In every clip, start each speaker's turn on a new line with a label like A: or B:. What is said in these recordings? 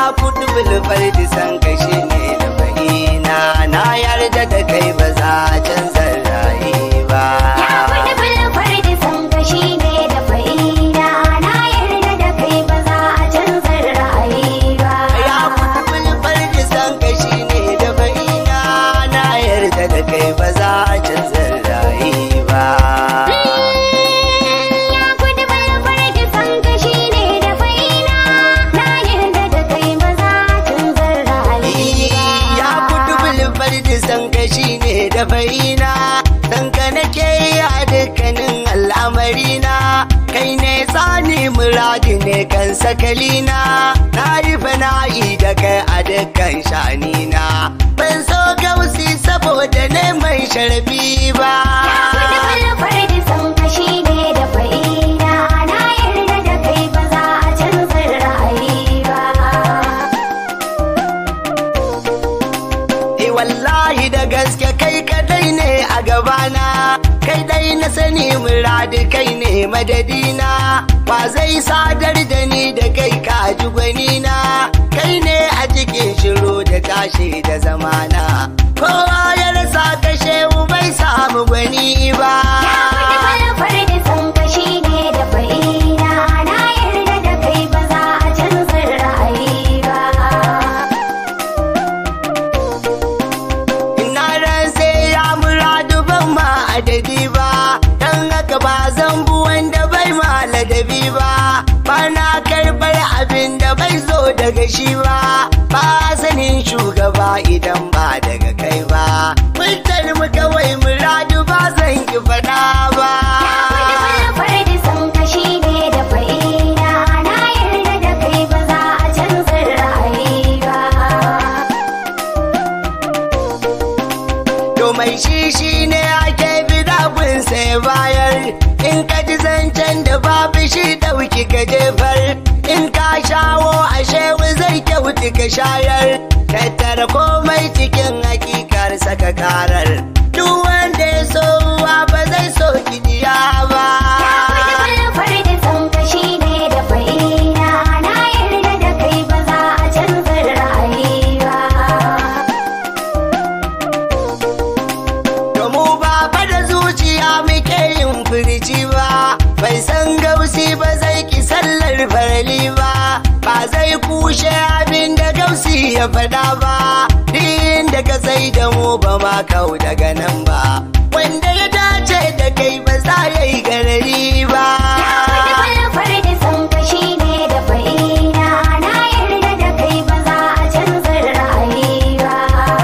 A: ya kudu bulfar da san kashi ne da fahina na yarda da kai ba za a canza rayi ba
B: Ya kuɗi bulfar da san kashi ne da fa'ina na yarda da kai ba za a canza ra'ayi ba.
A: ya kudu bulfar da san kashi ne da fahina na yarda da kai ba za a canza rayi ba
B: Ya kuɗi bulfar da san kashi ne da fa'ina na yarda da kai ba za a canza ra'ayi ba.
A: ya kudu bulfar da san kashi ne da fahina san ka nake yi a dukkanin al'amarina kai ne tsani muradi ne kan sakalina na yi fana'i da kai a dukkan shanina ban so gausi saboda neman sharbi ba
B: Ya kuɗi bulfar da san kashi ne da fa'ina na yarda da kai ba za a canza ra'ayi ba.
A: Eh wallahi da gaske kai kadai ne a gabana kai dai na sani muradi kai ne madadina ba zai sadar da ni da kai kaji gwanina kai ne a cikin shiru da tashi da zamana kowa ya rasa kashe bai samu gwani ba
B: Ya kuɗi bulfar da san kashi ne da fa'ina na yarda da kai ba za a canza ra'ayi ba.
A: Ina ran sai ya muradu ban ma adadi ba dan haka ba zan bu wanda bai ma ladabi ba ba na karɓar abin da bai zo daga shi ba ba sanin shugaba idan ba daga kai ba fitar mu kawai muradu ba zan ki faɗa ba
B: Bulfar da san kashi ne da fa'ina na yarda da kai ba za a canza ra'ayi ba.
A: To mai shi shi ne ake bida sai bayar in ka ji zancen da babu shi ɗauki ka jefar in ka shawo ashe zai kyauti ka shayar tattara komai cikin hakikar saka karar duk wanda ya so ruwa ba zai so kidiya ba
B: Bulfar da san kashi ne da fa'ina na yarda da kai ba za a canza ra'ayi ba.
A: To mu ba fa da zuciya muke yin firici ba, bai san gausi ba zai ki sallar farali ba, ba zai kushe abin da gausi ya faɗa ba, din da ka sai da mu ba ma kau daga nan ba, wanda ya dace da kai ba za ya yi garari ba.
B: Bulfar da san kashi ne da fa'ina na yarda da kai ba za a canza ra'ayi ba.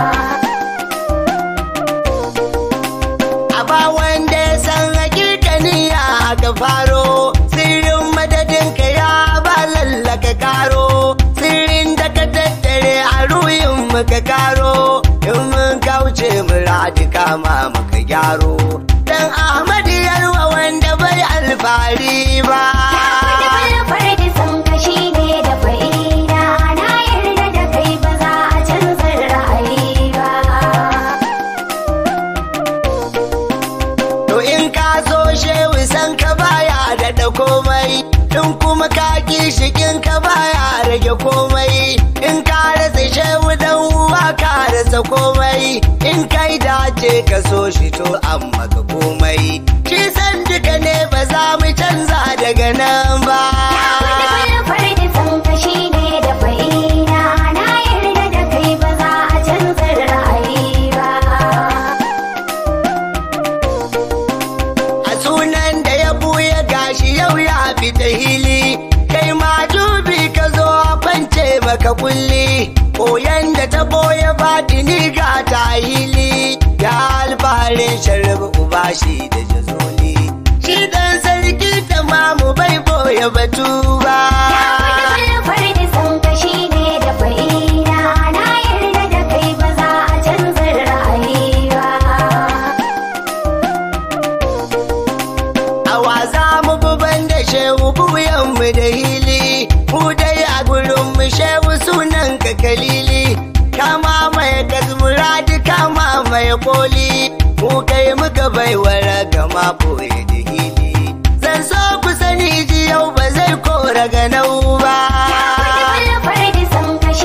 A: A ba wanda ya san hakikani ya aka faro sirrin madadin ka ya ba lallaka karo sirrin da ka tattare a ruhin muka karo in mun kauce muradi kama muka gyaro dan Ahmad yarwa wanda bai alfahari ba
B: Bulfar da san kashi ne da fa'ina na yarda da kai ba za a canza ra'ayi ba.
A: To in ka so shehu san ka baya daɗa komai, in kuma ka ki shikin ka baya rage komai, in ka rasa shehu dan uwa ka rasa komai, in kai dace ka so shi to an maka komai. Shi san duka ne ba za mu canza daga nan ba.
B: Bulfar da san kashi ne da fa'ina na yarda da kai ba za a canza ra'ayi ba.
A: A sunan da ya buya gashi yau ya fita hili, kai ma dubi ka zo a kwance maka kulli, koyan da ta boye batini ga ta hili, ya alfaharin sharif uba shi da jazoli. Shi dan sarki ta mamu bai boye batu ba.
B: Bulfar da san kashi ne da fa'ina na yarda da kai ba za a canza ra'ayi ba.
A: Awa za mu buban da shehu buyanmu da hili, mu dai a gurin mu shehu sunan ka kalili, kama mai kasmuradi kama mai koli, mu kai muka baiwara gama boye da hili. Zan so ku sani ji yau ba zai kora ga nau ba.
B: Bulfar da san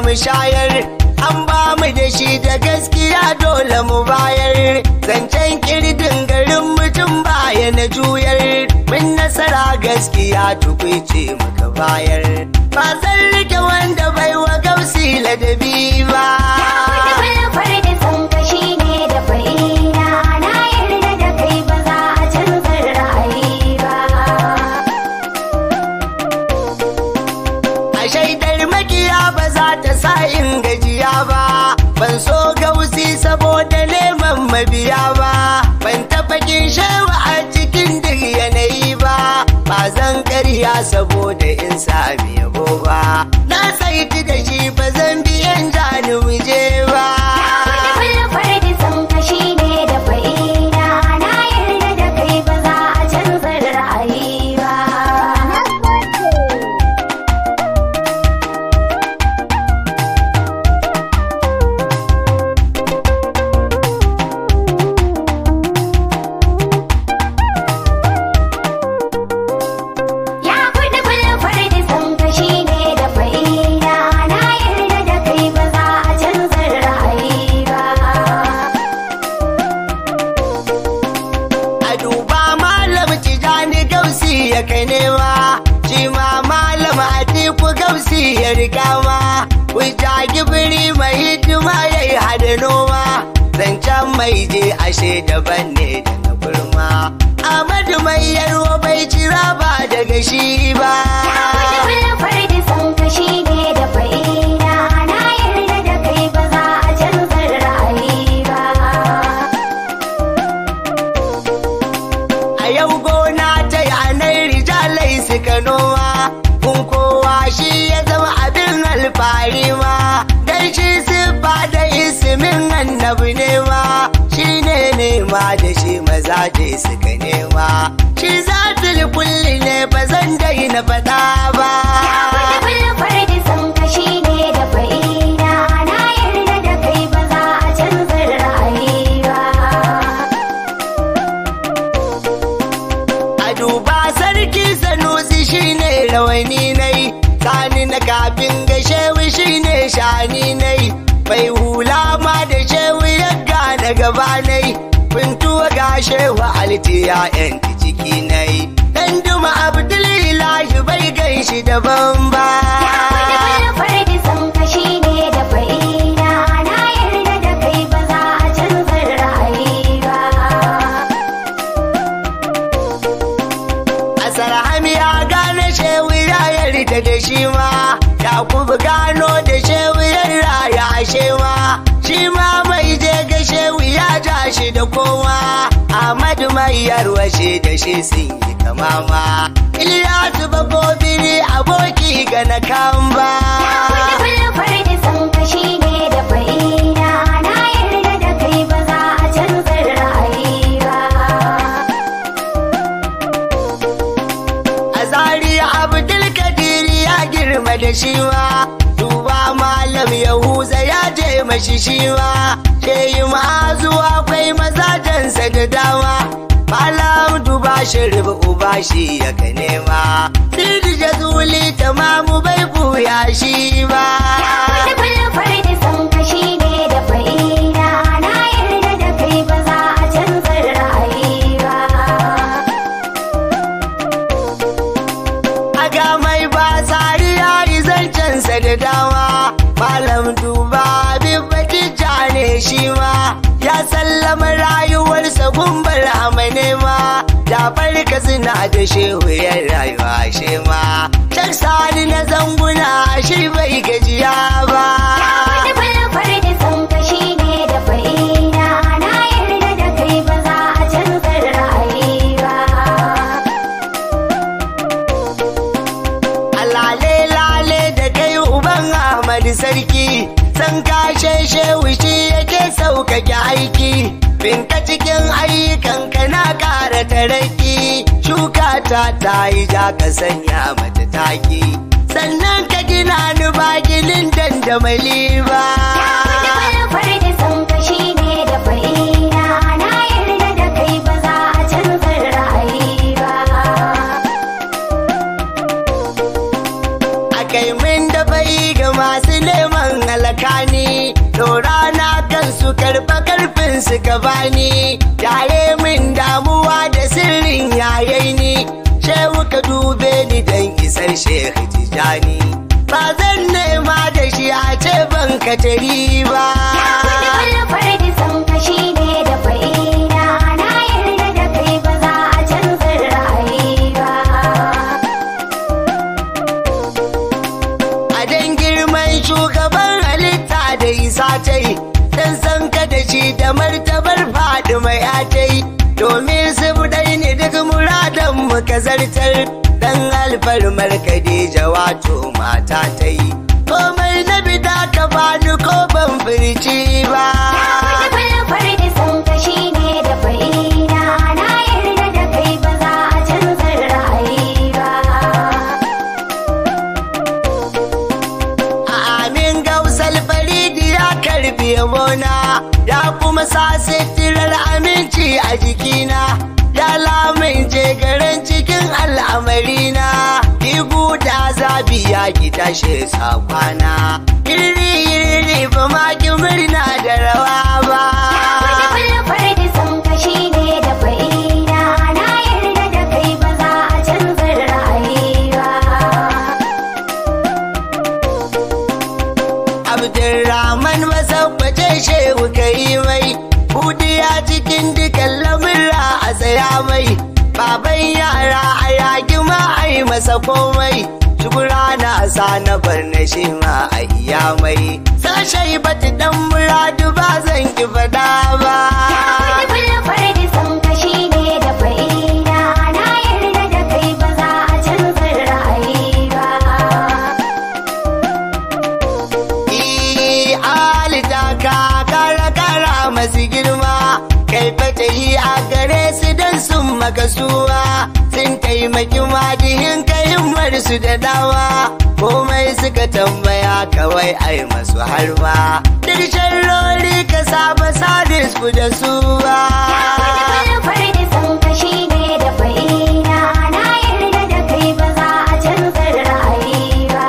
A: mu shayar an ba mu da shi da gaskiya dole mu bayar zancen kirdin garin mutum baya na juyar mun nasara gaskiya tukwice muka bayar ba zan rike wanda bai wa gausi ladabi ba
B: Kulfar da san kashi ne da fa'ina na yarda da kai ba za a canza ra'ayi ba.
A: a shaidar makiya ba za ta sa in gajiya ba ban so gausi saboda neman mabiya ba ban taɓa kin shewa a cikin duk yanayi ba ba zan karya saboda in sami yabo ba na saiti da shi ba zan biyan jani muje ba
B: Kulfar da san kashi ne da fa'ina na yarda da kai ba za a canza ra'ayi ba. Ya kuɗi kulfar da san kashi ne da fa'ina na yarda da kai ba za a canza ra'ayi ba.
A: a duba malam tijani gausi ya kai nema shi ma malam atiku gausi ya riga ma hujja gibiri mai hidima ya yi hada noma zancen mai je ashe daban ne daga kurma amadu mai yarwa bai jira ba daga shi ba
B: Kulfar da san kashi ne da fa'ina na yarda da kai ba za a canza ra'ayi ba.
A: a yau gona ta yanar rijalai suka noma kun kowa shi ya zama abin alfahari ma dan shi siffa da ismin annabi ne ma shi ne nema da shi mazaje suka nema shi zatul kulli ne ba zan daina faɗa ba
B: Kulfar da san kashi ne da fa'ina na yarda da kai ba za a canza ra'ayi ba.
A: a duba sarki sanusi shine rawani nai sani na kafin ga shehu shine shani nai bai hula ma da shehu ya gane gaba nai bintuwa ga shehu altiya yan ciki nai dan duma abdulilahi bai ganshi daban ba
B: Kulfar da san kashi ne da fa'ina na yarda da kai ba za a canza ra'ayi ba.
A: Asar hamiya gane shehu ya yarda da shi ma Yakubu gano da shehu ya raya shi ma Shi ma mai je ga shehu ya ja shi da kowa Ahmadu mai yarwashe da shi sun yi kama ma Ilyasu bakobiri aboki ga na kamba
B: Kulfar da san kashi ne da fa'ina na yarda da kai ba za a canza ra'ayi ba.
A: a zariya abdul kadiri ya girma da shi ma duba malam yahuza ya je mashi shi ma shehi ma'azu akwai mazajensa da dama malam duba shirif uba shi ya ka nema sirri jazuli tamamu bai buya shi ba
B: Kulfar da san kashi ne da fa'ina na yarda da kai ba za a canza ra'ayi ba.
A: aga mai ba tsari ya yi zancensa da dama malam duba bibbaki ne shi ma ya sallama rayuwarsa gumbar amane ma da farka suna da shehu ya rayuwa shi ma shak sani na zanguna shi bai gajiya ba
B: Kulfar da san kashi ne da fa'ina na yarda da kai ba za a canza ra'ayi ba.
A: alale lale da kai uban Ahmad sarki san kashe shehu shi yake sauƙaƙe aiki binka cikin ayyukan ka na ƙara taraki shuka ta ta yi ja ka sanya mata taki sannan ka gina ni ba ginin dandamali ba
B: Kulfar da san kashi ne da fa'ina na yarda da kai ba za a canza ra'ayi ba.
A: a kai min da bai ga masu neman karfa karfin su ka bani yare min damuwa da sirrin yayi ni shehu ka dube ni dan isar shehu tijani ba zan nema da shi a ce ban ka tari ba
B: Ya kuɗi bulfar da san kashi ne da fa'ina na yarda da kai ba za a canza ra'ayi ba.
A: a dan girman shugaban halitta da isa ta yi dan san ka da shi da martabar faɗi mai atai domin su budai ne duk muradan mu ka zartar dan alfarmar Khadija wato mata ta yi komai na bida ka bani ko ban furci ba
B: Ya kuɗi bulfar da san kashi ne da fa'ina na yarda da kai ba za a canza ra'ayi ba.
A: Amin gausal faridi ya karbi yabona ya kuma sa sitirar aminci a jikina ya lamince garin cikin al'amarina igu da zabi ya ki tashe sakwana iri iri ba ma ki murna da rawa ba
B: Kuɗi bulfar da san kashi ne da fa'ina na yarda da kai ba za a canza ra'ayi ba.
A: Abdulrahman masabbace shehu kai mai Budiya cikin dukan lamurra a tsaya mai Baban yara a yaki ma a yi masa komai Shukura na sa na bar na shi ma a iya mai Sashai bata dan muradu ba zan ki fada ba
B: Ya kuɗi bulfar da san kashi ne da fa'ina na yarda da kai ba za a canza ra'ayi ba.
A: Ii, alita ka kara kara masu girma kai fata yi a gare su don sun maka suwa sun taimaki madihin kahimmar su da dawa komai suka tambaya kawai ai masu harba duk sharrori ka saba sadis ku da su ba
B: Bulfar da san kashi ne da fa'ina na yarda da kai ba za a canza ra'ayi ba.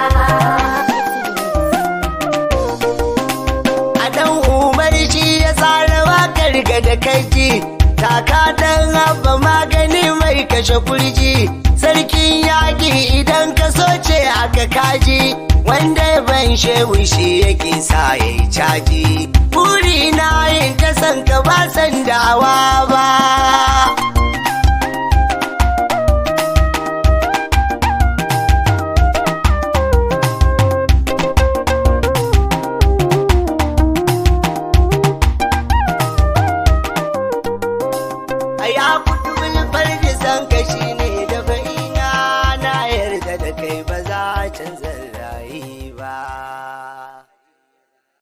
A: a dan umar shi ya tsara wakar ga da kaji taka dan abba magani mai kashe kurji sarkin yaƙi idan ka soce aka kaji wanda ban shehu shi yake sa ya yi caji buri na yin ta san ka ba san dawa